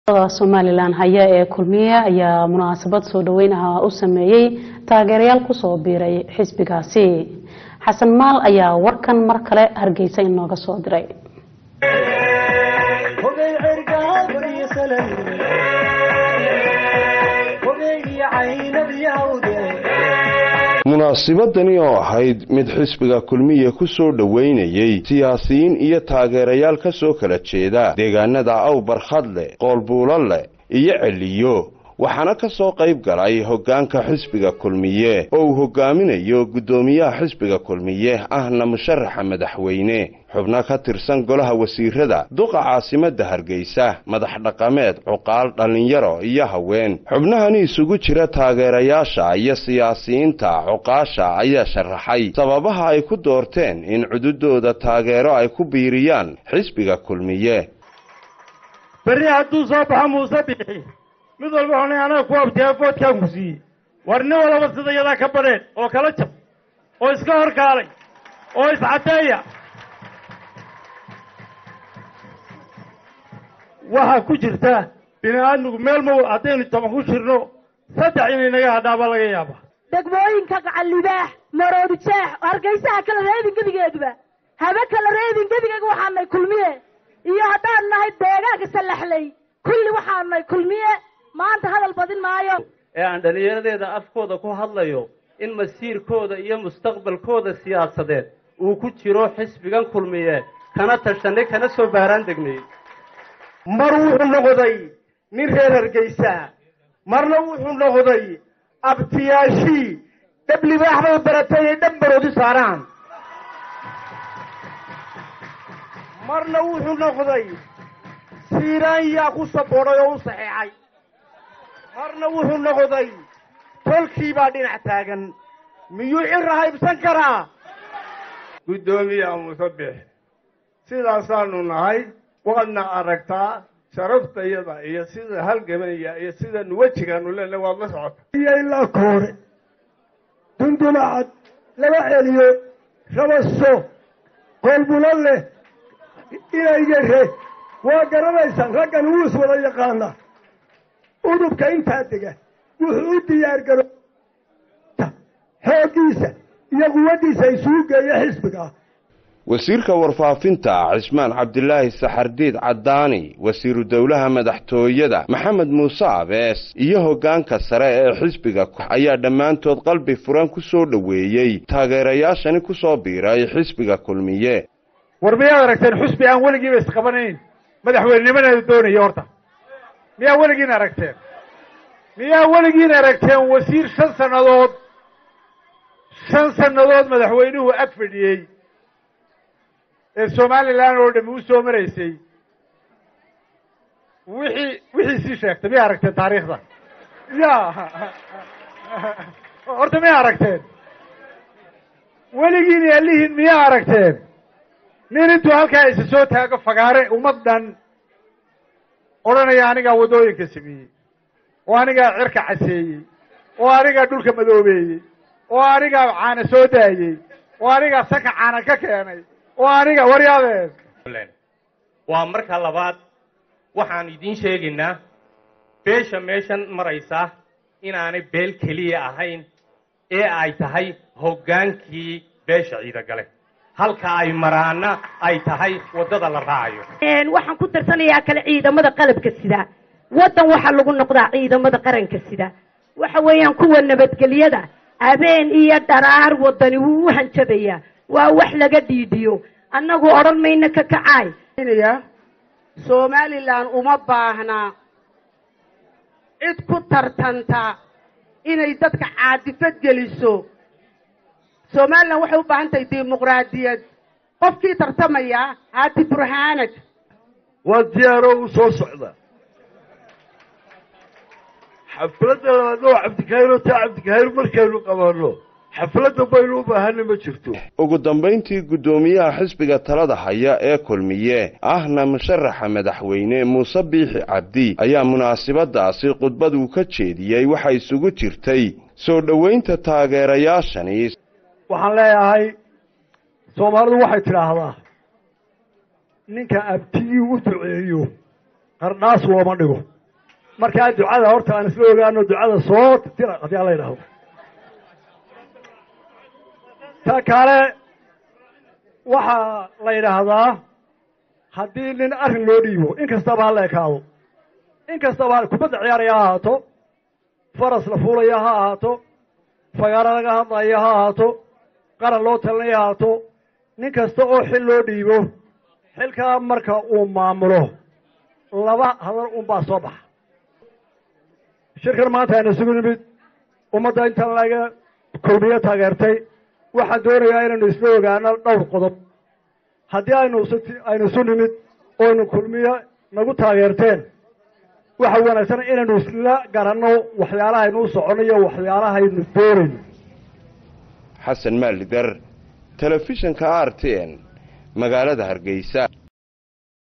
somalilan haya ee kulmiye ayaa munaasabad soo dhaweyn ah u sameeyey taageerayaal kusoo biiray xisbigaasi xasan maal ayaa warkan mar kale hargeysa inooga soo diray munaasibadani oo ahayd mid xisbiga kulmiye ku soo dhoweynayey siyaasiyiin iyo taageerayaal ka soo kala jeeda deegaanada awbarkhadle qoolbuulale iyo celiyo waxaana ka soo qayb galay hoggaanka xisbiga kulmiye oo uu hoggaaminayo guddoomiyaha xisbiga kulmiye ahna musharaxa madaxweyne xubno ka tirsan golaha wasiirada duqa caasimadda hargeysa madax dhaqameed cuqaal dhallinyaro iyo haween xubnahani isugu jira taageerayaasha iyo siyaasiyiinta cuqaasha ayaa sharaxay sababaha ay ku doorteen in cududooda taageero ay ku biiriyaan xisbiga kulmiye berri hadduu soo baxo muuse bixi mid walba xunay anaga ku abtiyaa foodkaan ku siiyey war nin walaba sida yadaa ka badheen oo kala jab oo iska horkaalay oo iscadeeya waxaa ku jirta bini aadmigu meel ma haddaynu toban ku jirno saddex inay naga hadhaaba laga yaaba degmooyinka gacallibaax maroodi jeex hargeysaha kala reebin gebigeeduba habe kala reebin gebigeega waxaanay kulmiye iyo haddaan nahay deegaanka sallaxley kulli waxaanay kulmiye maanta hadal badin maayo ee aan dhallinyaradeeda afkooda ku hadlayo in masiirkooda iyo mustaqbalkooda siyaasadeed uu ku jiro xisbigan kulmiye kana tashanay kana soo baaraan degnay mar wuxuu noqday nin reer hargeysa marna wuxuu noqday abtiyaashii dhab libaax bay baratay ay dhab baroodi saaraan marna wuxuu noqday siiraan yaa ku saboodhay oo u saxeexay marna wuxuu noqday tolkii baa dhinac taagan miyuu cira haybsan karaa guddoomiyaha musabix sidaasaanu nahay waadna aragtaa sharaftayada iyo sida halgamaya iyo sidanu wejigaanu leenahay waad la socota iyo ilaa koore dundumacad laba celiyo rabaso qoolbulo leh inaygare waa garanaysaan raggan wuu is wada yaqaanaa udubka intaa dega wuxuu u diyaar garo xooggiisa iyo quwaddiisa isugu geeyo xisbiga wasiirka warfaafinta cismaan cabdilaahi saxardiid caddaani wasiiru dowlaha madaxtooyada maxamed muuse abees iyo hoggaanka sare ee xisbiga ayaa dhammaantood qalbi furan ku soo dhoweeyey taageerayaashani ku soo biiray xisbiga kulmiye war miyaad aragteen xusbi aan weligiiba isqabanayn madaxweynenimadeedu doonaya horta miyaa weligiin aragteen miyaa weligiin aragteen wasiir shan sannadood shan sannadood madaxweynuhu ag fadhiyey ee somalilan oo dhami u soo maraysay wixii wixii sii sheegtay miyaa aragteen taariikhda ya horta miyaa aragteen weligiin yaalihiin miyaa aragteen nin intuu halkaa isa soo taago fagaare ummad dhan odhanaya anigaa waddooyinka sameeyey oo anigaa cirka caseeyey oo anigaa dhulka madoobeeyey oo anigaa caana soo daayey oo anigaa sanka caana ka keenay oo aniga waryaadeen waa marka labaad waxaan idiin sheegaynaa beesha meeshan maraysa inaanay beel keliya ahayn ee ay tahay hoggaankii beesha ciidagale halka ay maraana ay tahay waddada la raacayo waxaan ku tarsanayaa kale ciidamada qalabka sida waddan waxaa lagu noqdaa ciidamada qaranka sida waxa weeyaan kuwa nabadgelyada habeen iyo dharaar waddani wuu u hanjabayaa waa wax laga dhiidhiyo annagu odhan mayno ka kacaay somalilan uma baahna cid ku tartanta inay dadka caadifad geliso somalilan waxay u baahan tahay dimuqraadiyad qofkii tartamaya haati burhaanag waa diyaaroo u soo socda xafladda labaad oo cabdikahiir oo taa cabdikahiir markaynu qabanno xafladda baynu u baahana ma jirto ugu dambayntii guddoomiyaha xisbiga talada haya ee kulmiye ahna musharaxa madaxweyne muuse biixi cabdi ayaa munaasibadaasi khudbad uu ka jeediyey waxay isugu jirtay soo dhoweynta taageerayaashani waxaan leeyahay soomaalidu waxay tidhaahdaa ninka abtigii u duceeyo qardhaas looma dhigo markaa ducada horta aan isla ogaano ducada soo tira haddii aan la yidhaahdo ta kale waxaa la yidhaahdaa haddii nin arrin loo dhiibo in kastaba ha la ekaado in kastaba kubadda ciyaaraya ha ahaato faras la fuulaya ha ahaato fagaaro laga hadlaya ha ahaato qaran loo talinaya ha ahaato nin kasta oo xil loo dhiibo xilkaa marka uu maamulo laba hadal unbaa soo baxa shirkan maanta aynu isugu nimid ummadda inta laga kulmiyo taageertay waxaan doonayaa inaynu isla ogaano dhowr qodob haddii aynu aynu isu nimid oynu kulmiyo nagu taageerteen waxa wanaagsan inaynu isla garanno waxyaalahaynu u soconno iyo waxyaalahaynu doonayno xasan maalidar telefishinka r t n magaalada hargeysa